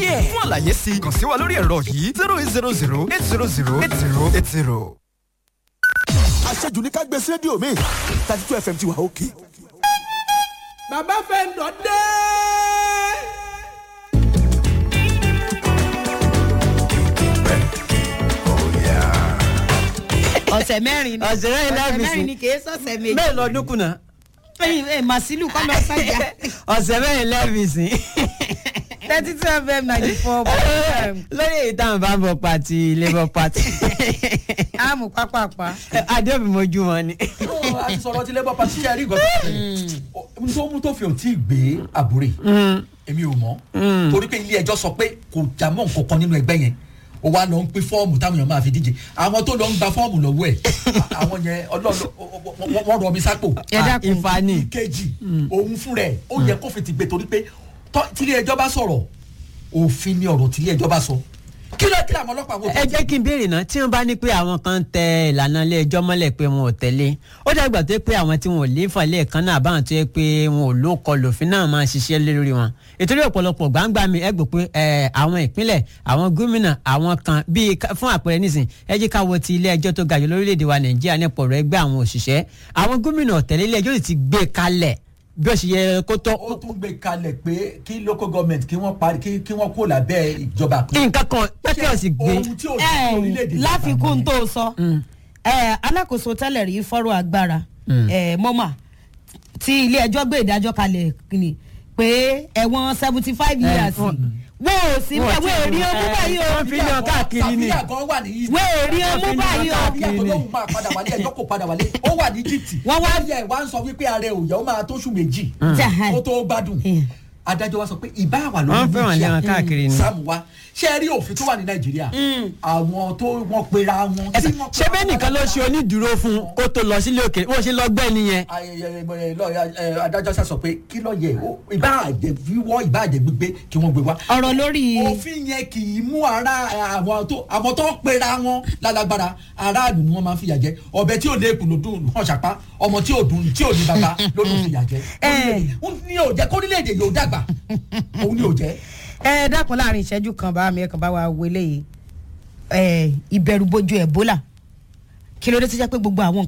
ẹ̀ fún àlàyé sí i kàn sí wa lórí ẹ̀rọ yìí zero eight zero zero eight zero zero eight zero eight zero. àṣejù ní ká gbé sí rédíò mi thirty two fm ti wà òkè. bàbá fẹ́ ń dọ̀ dé. ọ̀sẹ̀ mẹ́rin ni ọ̀sẹ̀ mẹ́rin láàbì sí. mẹ́rin ni kì í sọ̀sẹ̀ méjì. bẹ́ẹ̀ lọ́dún kùnà ẹyin ẹ màsílù kọ́ lọ sájà ọ̀sẹ̀ mẹ́rin lẹ́ẹ̀bì sí. thirty two fm ninety four lórí èyí táwọn bá ń bọ̀ pàtì labour party. àmù pápápá. adébí mojú wọn ni. a ti sọ̀rọ̀ tí labour party ṣe àríkọ́ tó mú tó fi hàn tí ì gbé àbúrè èmi ò mọ̀ torí pé ilé ẹjọ́ sọ pé kò já mọ́ nǹkan kan nínú ẹgbẹ́ yẹn ó wá lọ ń pín fọ́ọ̀mù táwọn èèyàn máa fi díje àwọn tó lọ ń gba fọ́ọ̀mù lọ́wọ́ ẹ̀ àwọn yẹn ọlọ́ọ̀lọ́ wọ́n rọ mi sápò ẹ dákun ìfani. ìkejì òun fúnra ẹ̀ ó yẹ kó fi ti gbé torí pé tọ́- tílé ẹjọ́ bá sọ̀rọ̀ òfin ni ọ̀rọ̀ tílé ẹjọ́ bá sọ kí ló kí làwọn ọlọ́pàá wò ẹ jẹ́ kí n béèrè náà tí wọ́n bá ní pé àwọn kan tẹ ìlànà ilé ẹjọ́ mọ́lẹ̀ pé wọn ò tẹ̀lé ó dàgbà tó yẹ pé àwọn tí wọn ò lè fà lẹ́ẹ̀kan náà báwọn tó yẹ pé wọn ò ló kọ lòfin náà máa ṣiṣẹ́ lé lórí wọn ìtorí ọ̀pọ̀lọpọ̀ gbangba mi ẹ gbọ́ pé ẹ, àwọn ìpínlẹ̀ àwọn gómìnà àwọn kan bíi ká- fún àpẹẹrẹ nísìn ẹ jẹ́ ká wo ti ilé ẹjọ́ tó ga jù lórílẹ̀‐èdè wa nàìjíríà nípa ọ̀rọ̀ ẹgbẹ́ àwọn òṣìṣẹ́ àwọn gómìnà ọ̀tẹ̀lé ilé ẹjọ́ sì ti gbé kalẹ̀ bí ó ṣe yẹ kó tó ó tún gbé kalẹ̀ pé kí local government kí wọ́n parí kí kí wọ́n kó lábẹ́ ìjọba kan. nǹkan kan pẹ́kẹ́ ọ̀sìn gbé ohun tí ò sí ní orílẹ̀-èdè ẹ láfikún tó sọ ẹ alákòóso tẹ́lẹ̀ rí fọ́rọ̀ agbára ẹ mọ́mà tí ilé ẹjọ́ gbé ìdájọ́ kalẹ̀ ni pé ẹ̀wọ̀n seventy five years wọ́n- wọ́n ò sí bẹ́ẹ̀ wọ́n ò rí ọmú báyìí o wọ́n fi lọ káàkiri ni. tàbíyà gan wà ní Egypt. wọ́n ò rí ọmú báyìí o tàbíyà tó lóun máa padà wálé ẹjọ́ kò padà wálé ó wà ní Egypt. Wọ́n wá- yẹ wá ń sọ wípé ààrẹ òyà ó máa tóṣù méjì Jahan. kó tó gbádùn Mm. adájọ́ wa sọ pé ìbá wà lórí Wọ́n fẹ́ràn lé wọn káàkiri ni. sáàmù wa ṣé ẹ rí òfin tó wà ní Nàìjíríà àwọn tó wọ́n pera wọn. tí wọ́n ṣé bẹ́ẹ̀ nìkan ló ṣe onídùúró fún kó tó lọ sílé òkè wọ́n ṣe lọ gbẹ́ nìyẹn. ayẹyẹ ẹ, lọ, ẹ, adájọ́ sá sọ pé kí ló yẹ ó, ìbá àjẹ wíwọ́ ìbá àjẹ gbígbé kí wọ́n gbé wá ọ̀rọ̀ lórí òfin yẹn kì í mú ara àwọn tó àwọn tó ń pera wọn lálágbára aráàlú ni wọn máa ń fìyà jẹ ọbẹ tí ò lè kùn ló dùn hàn ṣàpá ọmọ tí ò dùn tí ò ní bàbá ló ló fìyà jẹ ó ní ò jẹ kórílẹ̀-èdè yóò dàgbà òun ni ò jẹ. ẹ dákun láàrin ìṣẹ́jú kan bá mi ẹ kàn bá wa wọlé yìí ẹ ìbẹ̀rùbojo Ebola kí ló dé tó jẹ́ pé gbogbo àwọn